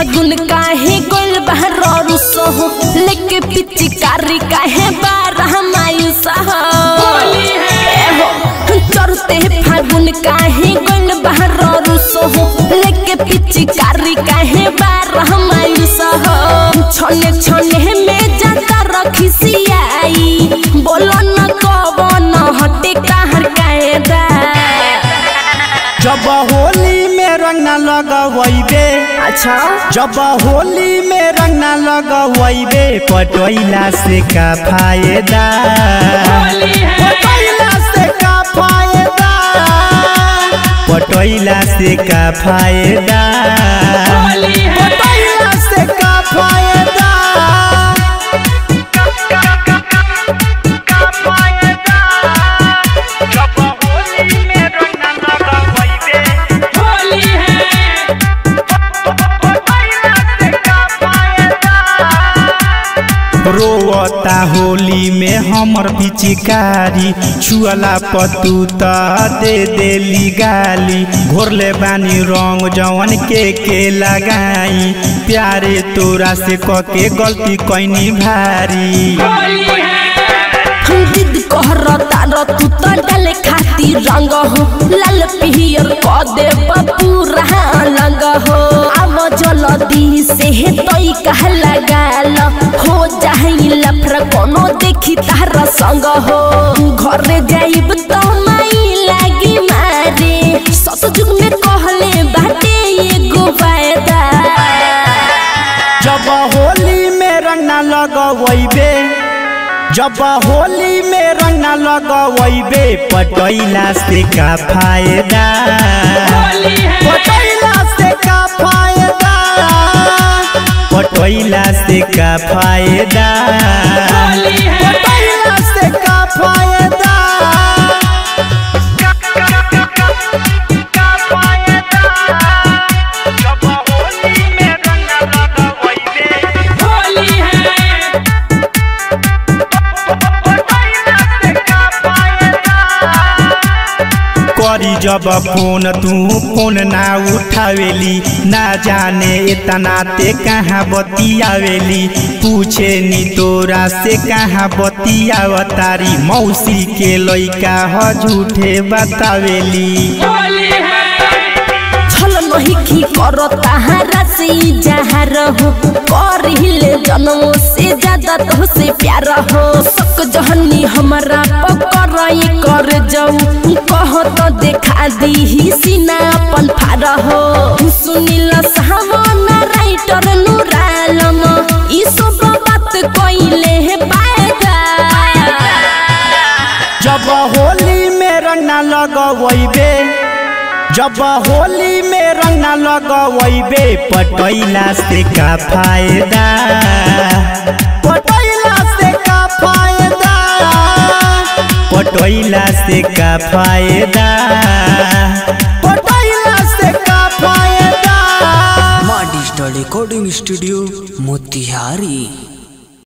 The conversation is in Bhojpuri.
फागुन काहे गोल बहर रुसो हो लेके पिचकारी काहे बारह मायूस हो एहो, चढ़ते फागुन काहे गोल बहर रुसो हो लेके पिचकारी काहे बारह मायूस हो छोने छोने में जाता रखी सियाई बोलो न कवन हटे कहर कायदा जब होली में रंग न लगवैबे अच्छा जब होली में रंग न लगवैबे पटोइला से का फायदा पटोइला से का फायदा पटोइला से का फायदा पटोइला से का फायदा रोवता होली में हमर पिचिकारी छुअला पतू त दे देली गाली घोरले बानी रंग जवन के के लगाई प्यारे तोरा से कके गलती कैनी भारी हम जिद कहरता र तू त डाले खातिर रंग हो लाल पियर क दे पूरा लंग हो अब जल्दी से तई कह लगाल हो जाई लफर कोनो देखी तारा संग हो घर जाइब त माई लागी मारे सतजुग में कहले बाटे एगो फायदा जब होली में रंग न लगवैबे जब होली में रंग न लगवैबे पटैला से का फायदा पटैला से का फायदा पटैला से का फायदा पटैला से का फायदा करी जब फोन तू फोन ना उठावेली ना जाने इतना ते कहाँ बतियावेली पूछे नी तोरा से कहाँ बतियावतारी मौसी के लइका ह झूठे बतावेली छल नहीं की करो ताहरा से जहर हो करहिले जन्मों से ज्यादा तो से प्यार हो सक जहनी हमारा पकड़ कर जाऊ कह तो देखा दी ही सीना अपन फार हो सुनिल सावन राइटर नूरालम ई सब बात कइले है पाएगा जब होली में रंग न लगवैबे जब होली में रंग न लगवैबे पटैला से का फायदा पटैला से का फायदा पटैला से का फायदा पटैला से का फायदा माँ डिजिटल रिकॉर्डिंग स्टूडियो मोतिहारी